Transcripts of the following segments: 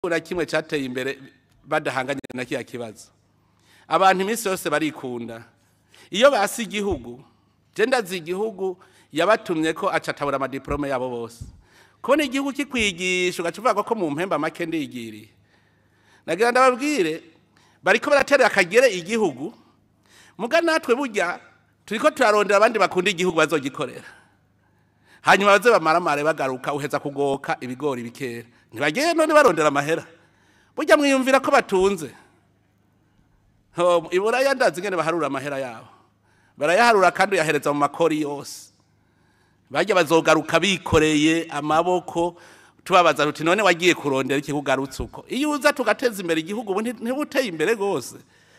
na kimwe cyateye imbere badahanganye na kiya kibazo abantu iminsi yose barikunda iyo basi igihugu je ndazi igihugu yabatumye ko acatabura amadiplome yabo bose kubona igihugu kikwigisha ugaca uvuga ko mu mpemba make ndigiriye nagira ndababwire bariko baraterera akagere igihugu muga natwe burya turiko turarondera abandi bakunda igihugu bazogikorera hanyuma baze bamaramare bagaruka uheza kugoka ibigori bikera ntibagiye none barondera amahera burya mwiyumvira ko batunze Ho, iburaya ndazi ingene baharura amahera yabo barayaharura kandi uyahereza mu makori yose bajya bazogaruka bikoreye amaboko tubabaza tuti none wagiye kurondera iki kugarutse uko iyo uza tugateza imbere igihugu ubu nti- ntibuteye imbere rwose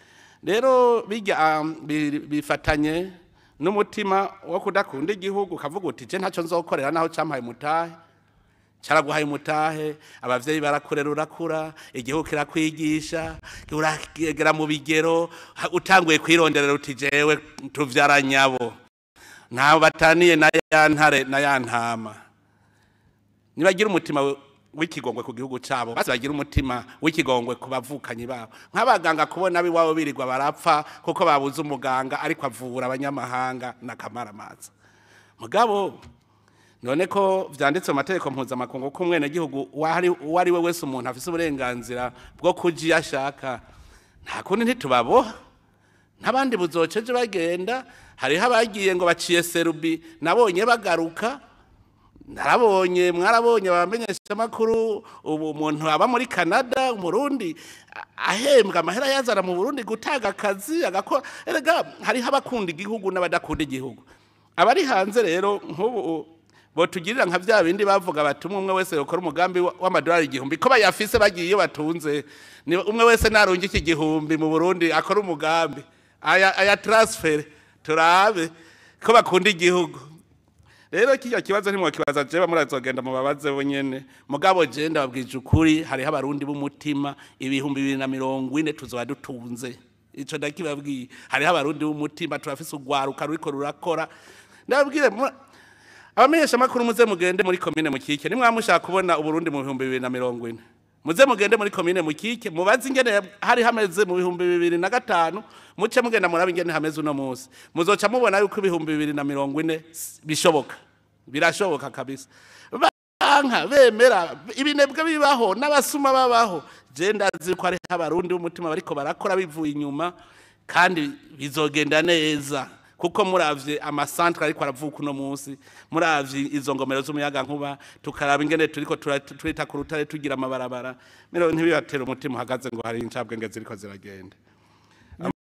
rero bijya um, bi- bifatanye n'umutima wo kudakunda igihugu ukavuga uti je ntacyo nzokorera naho campaye mutahe caraguhaye umutahe abavyeyi barakurera urakura igihugu kirakwigisha uragera mu bigero ha- utanguye kwironderera uti jewe tuvyara nyabo ntawe bataniye na ya ntare na ya ntama nibagira umutima w- w'ikigongwe ku gihugu cabo basi bagira umutima w'ikigongwe ku bavukanyi babo nk'abaganga kubona ab'iwabo birirwa barapfa kuko babuze umuganga ariko avura abanyamahanga n'akamaramaza mugabo none ko vyanditse mu mategeko mpuzamakungu ko umwenegihugu uwo ari we wese umuntu afise uburenganzira bwo kuja iyo ashaka nta kundi ntitubaboha n'abandi buzoceje bagenda hariho abagiye ngo baciye serubi nabonye bagaruka narabonye mwarabonye abamenyesha makuru ubu umuntu aba muri Canada umurundi a- ahembwa amahera yazana mu Burundi gutanga akazi agakora erega hariho abakunda igihugu n'abadakunda igihugu abari hanze rero nk'ubu botugirira nka vya bindi bavuga bati umwe umwe wese yokora umugambi wa- w'amadolari igihumbi ko bayafise bagiye iyo batunze ni umwe wese narungi iki gihumbi mu Burundi akora umugambi aya aya transfer turabe ko bakunda igihugu rero kijya kibazo ntimwakibaza jewe murazogenda mubabaze bonyene mugabo je ndababwije ukuri hariho abarundi b'umutima ibihumbi bibiri na mirongo ine tuzoba dutunze ico ndakibabwiye hariho abarundi b'umutima turafise urwaruka ruriko rurakora ndababwire mu- abamenyesha makuru muze mugende muri komine mukike nimwamushaka kubona uburundi mu bihumbi bibiri na mirongo ine muze mugende muri komine mukike mubaze ingene hari hameze mu bihumbi bibiri na gatanu muce mugenda muraba ingene hameze uno munsi muzoca mubona yuko ibihumbi bibiri na mirongo ine s- bishoboka birashoboka kabisa banka bemera ibinebwe bibaho n'abasuma babaho je ndazi ko hariho abarundi b'umutima bariko barakora bivuye inyuma kandi bizogenda neza kuko muravye amasantre ariko aravuka uno munsi muravye izo ngomero z'umuyaga nkuba tukaraba ingene turiko tura- twita ku rutare tugira amabarabara mero ntibibatera umutima uhagaze ngo hari incabwenge ziriko ziragenda